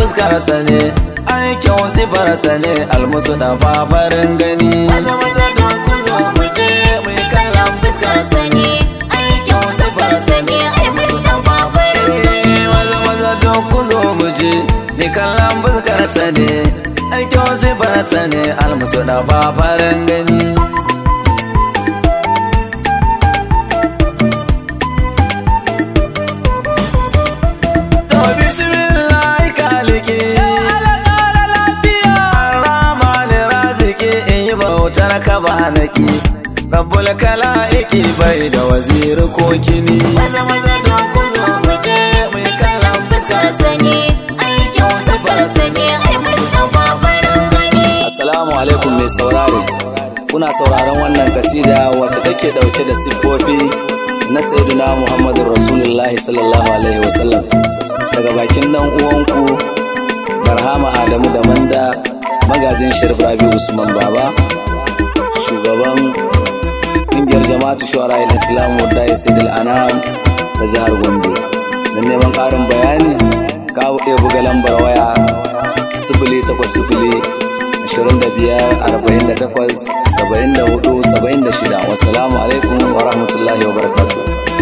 fuskarsa ne aikin sifarsa ne almusu da fafarin gani maza maza don ku zo mu je mai kallon fuskar sa ne aikin safar sa ne ai Mustapha farin gani Eh, maza maza don ku zo mu je ni kallon fuskarsa ne aikin sifarsa ne almusu da fafarin gani To bismillah kaliki Ar-Rahman raziki in yi bautar ka ba naki Rabbul kala'iki bai da waziri ko kini maza maza don ku zo mu je mai kallon fuskar sa ne aikin safar sa ne ai Mustapha farin gani Assalamu alaikum mai sauraro kuna sauraron wannan kasida wacce take dauke da siffofi na sayyidina Muhammadu Rasulullahi sallallahu alaihi wasallam daga bakin dan uwanku Barhama Adamu da Manda magajin Sharif Rabi Usman Baba shugaban ƙungiyar jama'atu shuwara islam wadda ya sai anam ta jihar gombe don neman ƙarin bayani ka iya buga lambar waya sifili takwas sifili ashirin da biyar arba'in da takwas saba'in da hudu saba'in da shida wasalamu alaikum wa rahmatullahi wa barakatuh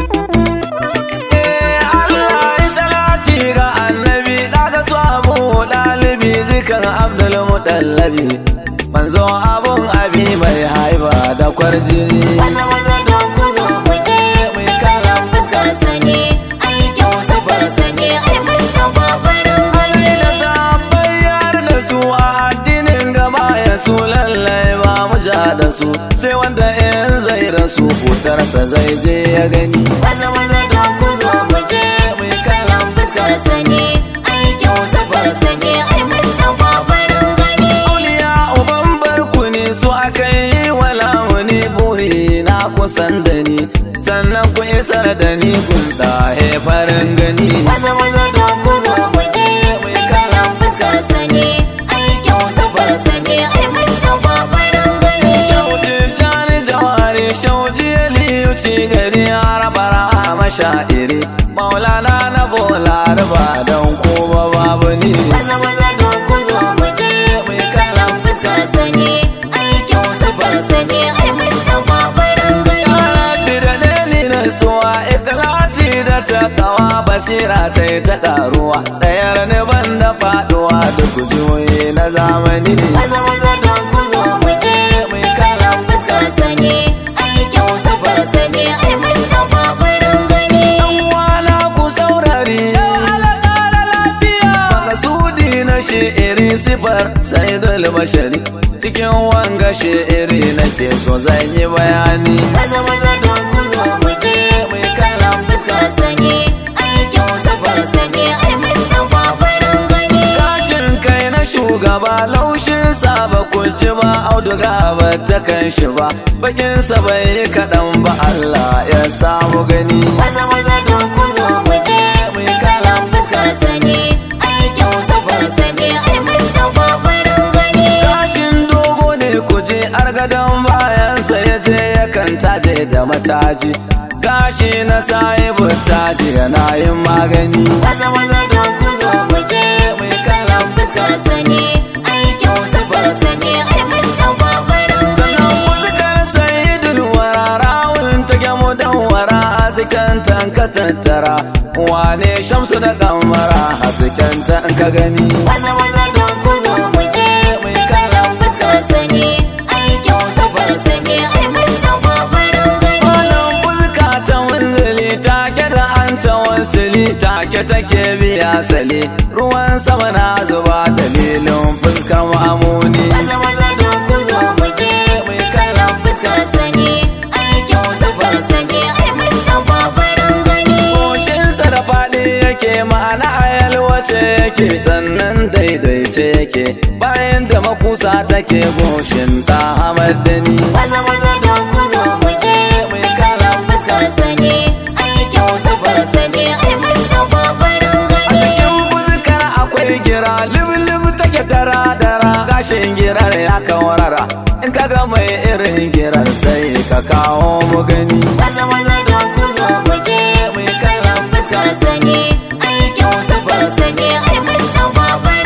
Allah ya salati ga annabi daga su abu ɗalibi zikan abdul mutallabi manzo abun abi mai haiba da kwarjini maza maza don ku zo mu je mai kallon fuskar sa ne aikin safar sa ne ai Mustapha farin gani Ali da sahabbai yar da su a addinin gaba ya su lallai ba mu ja da su sai wanda in zai rasu hutarsa zai je ya gani maza maza don ku zo mu je mai kallon fuskar sa ne aikin safar sa ne ai Mustapha farin gani Auliya uban barkuni su aka yi wala wani buri na kusan da ni sannan ku isar da ni kun ɗahe farin gani maza maza don ku zo mu je mai kallon fuskar sa ne aikin safar sa ne ai Mustapha farin gani Shauji jani jawari shauji liyu ci gari harabara mashairi maulana na bola riba don kuma babu ni maza maza don ku zo mu je mai kallon fuskar sa ne aikin safar sa ne ai Mustapha farin gani Rabbi da dani na tsuwa ikilasi da ta kawa basira ta yi ta karuwa tsayar ni ban da faduwa duk juyi na zamani maza maza don ku zo mu je mai kallon fuskar sa ne aikin safar sa ne ai Mustapha farin gani Uwana ku saurari Makasudi na shi'iri sifar sai dole bashari Cikin wanga shi'iri nake so zan yi bayani maza maza don ku zo mu je mai kallon fuskar sa ne aikin safar sa ne ai Mustapha farin gani Gashin kai na shugaba laushin sa ba ku ji ba auduga ba ta kan shi ba Bakin sa bai yi kaɗan ba Allah ya samu gani maza maza don ku zo mu je mai kallon fuskar sa ne aikin safar sa ne ai Mustapha farin gani Gashin dogo ne kuje argadon bayansa ya je yakan taje da mataji Gashi na sahibu taji yana yin magani maza maza don ku zo mu je mai kallon fuskar sa ne aikin safar sa ne ai Mustapha farin Sannan gani muzikar sayidul wararawun ta gyamu dan wara hasken tanka tattara Wane shamsu da kamara hasken ka gani maza maza don ku zo mu je mai kallon fuskar sa ne aikin safar sa ne ai Mustapha farin gani Malam fuska ta wanzali take da an ta wansili take take biya sali ruwan sama na zuba dalilin fuskar ma'amuni maza maza don ku zo mu je mai kallon fuskar sa ne aikin safar sa ne ai Mustapha farin gani Goshinsa da faɗi yake ma'ana a yalwace yake sannan daidaice yake bayan da makusa take goshin ta hamar da ni maza maza don ku zo mu je mai kallon fuskar sa ne aikin safar sa ne ai Mustapha farin a gani cikin fuskar akwai gira liblib take dara dara gashin girar ya kawarara in kaga mai irin girar sai ka kawo mu gani maza maza don ku zo mu je mai kallon fuskar sa ne aikin safar sa ne ai Mustapha farin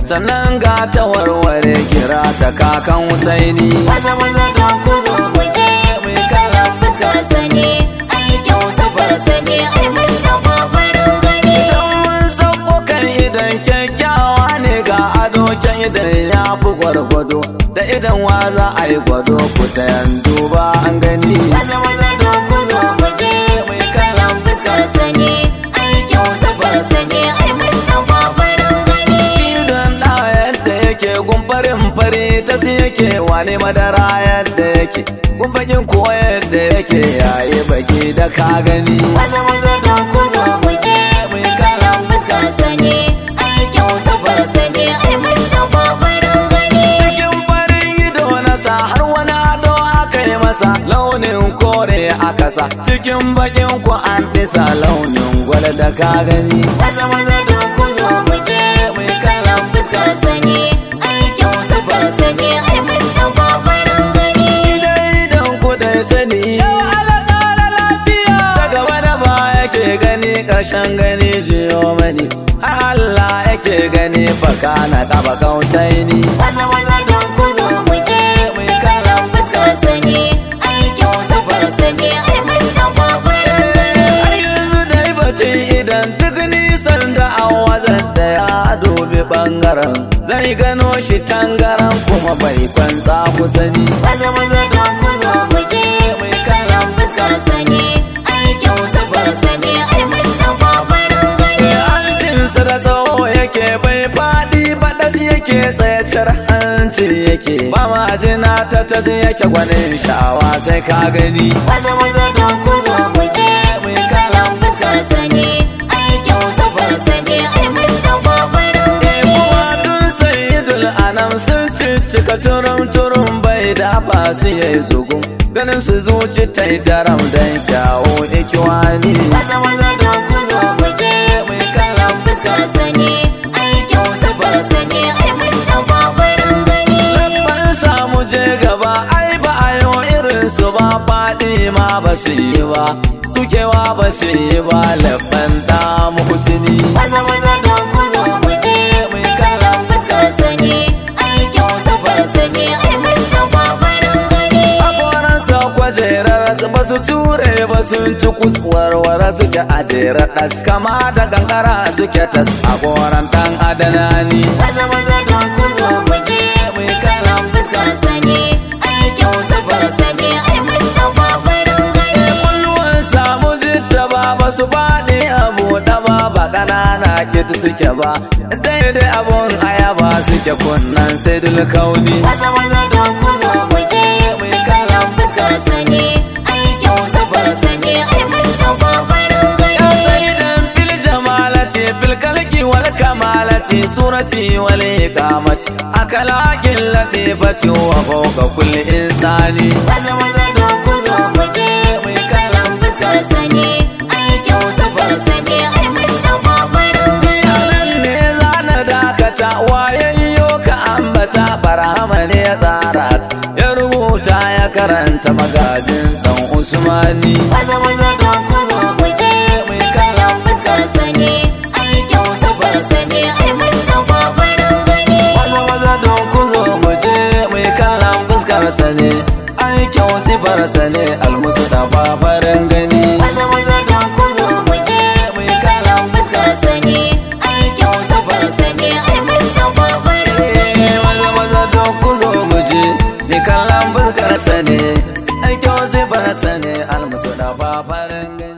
sannan ga ta warware kira ta kakan husaini maza maza don ku zo mu je mai kallon fuskar sa ne aikin sufar sa ne ai mustapha farin gani idan mun sauko kan idan kyakkyawa ne ga ado kyan idan ya fi gwargwado da idan wa za a yi gwado ku ta yanzu ba an gani maza maza don ku zo mu je mai kallon fuskar sa ne aikin sufar sa ne ai mustapha farin gani Idon da yadda yake gumfarin fari ta si yake wane madara yadda yake gumfakin ko yadda yake yayi baki da ka gani maza maza don ku zo mu je mai kallon fuskar sa ne aikin sufar sa ne ai mustapha farin gani cikin farin ido na sa har wani ado aka yi masa launin kore aka sa cikin bakin ku an ɗisa launin gwal da ka gani maza maza don ku zo mu je mai kallon fuskar sa ne aikin sufar sa ne ai mustapha farin gani Idan idan ku dai sani ta gaba da ba yake gani ƙarshen gani jiyo mani har Allah yake gani baka na kaba kausaini maza maza don ku zo mu je mai kallon fuskar sa ne aikin sufar sa ne ai mustapha farin gani har yanzu dai batun idan duk nisan da an wazan da ya dubi bangaren zai gano shi tangaran kuma bai kwanza ku sani maza maza don ku zo mu je mai kallon fuskar sa ne aikin sufar sa ne ai mustapha farin gani hancinsa da tsawo yake bai faɗi baɗas yake tsayacar hanci yake ba majina ta tas yake gwanin sha'awa sai ka gani maza maza don ku zo mu je mai kallon fuskar sa ne aikin sufar sa ne ai mustapha farin gani kuma tun sayidul anam sun ciccika turum turum bai dafa su yayi zugun ganin su zuci ta yi daram don kyawo ikiwani maza maza don ku zo mu je mai kallon fuskar sa ne aikin sufar sa ne ai mustapha farin gani ban samu je gaba ai ba a yi irin su ba faɗi ma ba su yi ba tsukewa ba su yi ba labban damu husini maza maza don ku zo mu je mai kallon fuskar sa ne aikin sufar sa ne ai mustapha farin gani Hakoransa kwajerar su ba su ture ba sun ci kuswarwara suke a jere ɗas kama da kankara suke tas a goran ɗan adanani maza maza don ku zo mu je mai kallon fuskar sa ne aikin sufar sa ne ai mustapha farin gani kulluwan samu jitta ba ba su faɗi a buɗe ba ba ƙanana kit suke ba daidai abun ayaba suke kunnan sai kauni maza maza don ku zo mu je mai kallon fuskar sa ne aikin sufar sa ne ai mustapha farin Ya gani sayyidan fil jamalati fil kalki wal kamalati surati wal iqamati akalakin latifati wa fawqa kulli insani maza maza don ku zo mu je mai kallon fuskar sa ne aikin sufar sa ne ai mustapha farin gani Yanan ne zana dakata wayayyo ka ambata barhama ne ya tsara ta. ya rubuta ya karanta magajin dan Usmani maza maza don ku zo mu je mai kallon fuskar sa ne aikin sufar sa ne ai mustapha farin gani Maza maza don ku zo mu je mai kallon fuskarsa ne aikin sifarsa ne almusu da fafarin gani maza maza don ku zo mu je mai kallon fuskar sa ne aikin sufar sa ne ai mustapha farin gani Eh, maza maza don ku zo mu je mai kallon fuskarsa ne aikin sifarsa ne almusu da fafarin gani